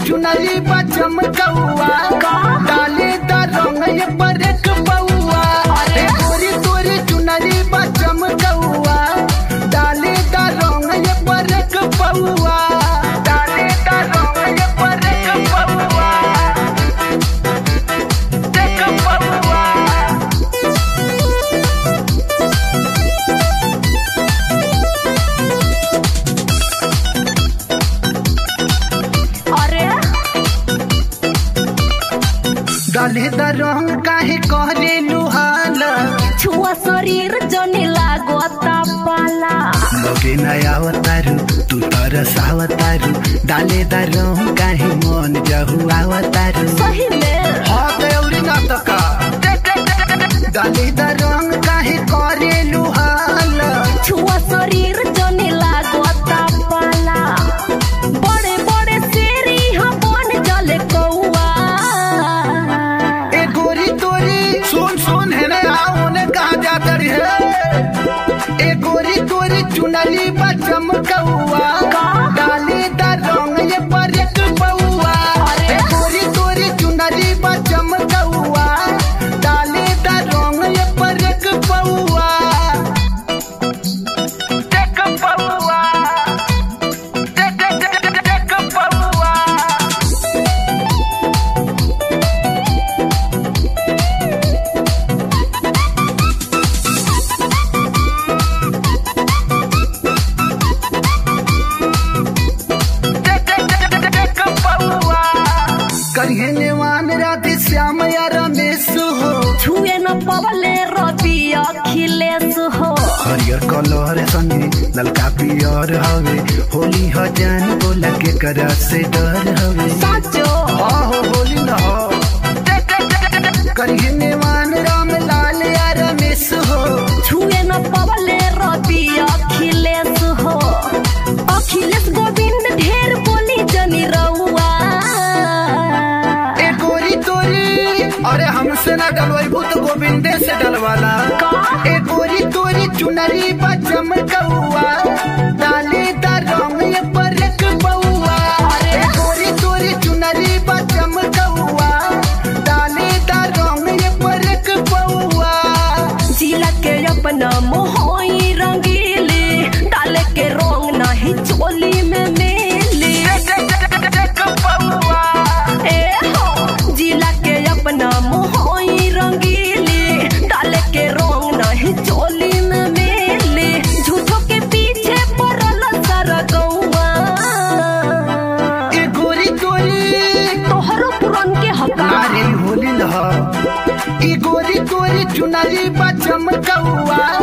चुनरी बा चमकौआ डाले द रंग ये बरक बउआ ए गोरी तोरी चुनरी बा चमकौआ डाले द रंग ये बरक बउआ डाले द रंग ये बरक बउआ देख बउआ अरे डाले द रंग काहे कहले लुहाला छुआ शरीर जने लागता पाला लगे नया अवतारू तू तरस अवतारू डाले द रंग काहे मन जहु अवतारू सही में हाँ गौरी नाटका डाले द रंग काहे करे लुहाला छुआ शरीर जने लागता पाला बड़े बड़े शेरी हम बन जले कौआ ए गोरी तोरी सुन सुन है ना आओ ने कहा जाता रे ए गोरी तोरी चुनरी बा चमकौआ डाले द रंग ये बरक बउआ ए गोरी तोरी चुनरी बा चमकौआ डाले द रंग ये बरक बउआ देख बउआ देख देख देख बउआ करिए नेवान राधे श्याम या रमेश हो छुए न पवले रवि अखिलेश हो हरियर कलर संगे ललका पियर हवे होली ह जान बोला के कर से डर हवे साचो हाँ हो होली न हो करिए नेवान राम लाल या रमेश हो छुए न पवले रवि अखिलेश हो अखिलेश गोविंद ढेर बोली जनी रउआ ए गोरी तोरी अरे हमसे ना डलवाई भूत गोविंदे से डलवाला का? ए गोरी तोरी चुनरी बा चमकौआ डाले द रंग ये बरक बउआ ए गोरी तोरी चुनरी बा चमकौआ डाले द रंग ये बरक बउआ जिला के अपना मोहई रंगीली डाले के रंग नहीं चोली में मेली देख बउआ ए हो जिला के अपना मोहई रंगीली डाले के रंग नहीं चोली में मेली झूठों के पीछे पड़ल सारा गौआ ए गोरी तोरी तोहरो पुरन के हका अरे होली लह ई गोरी तोरी चुनरी बा चमकौआ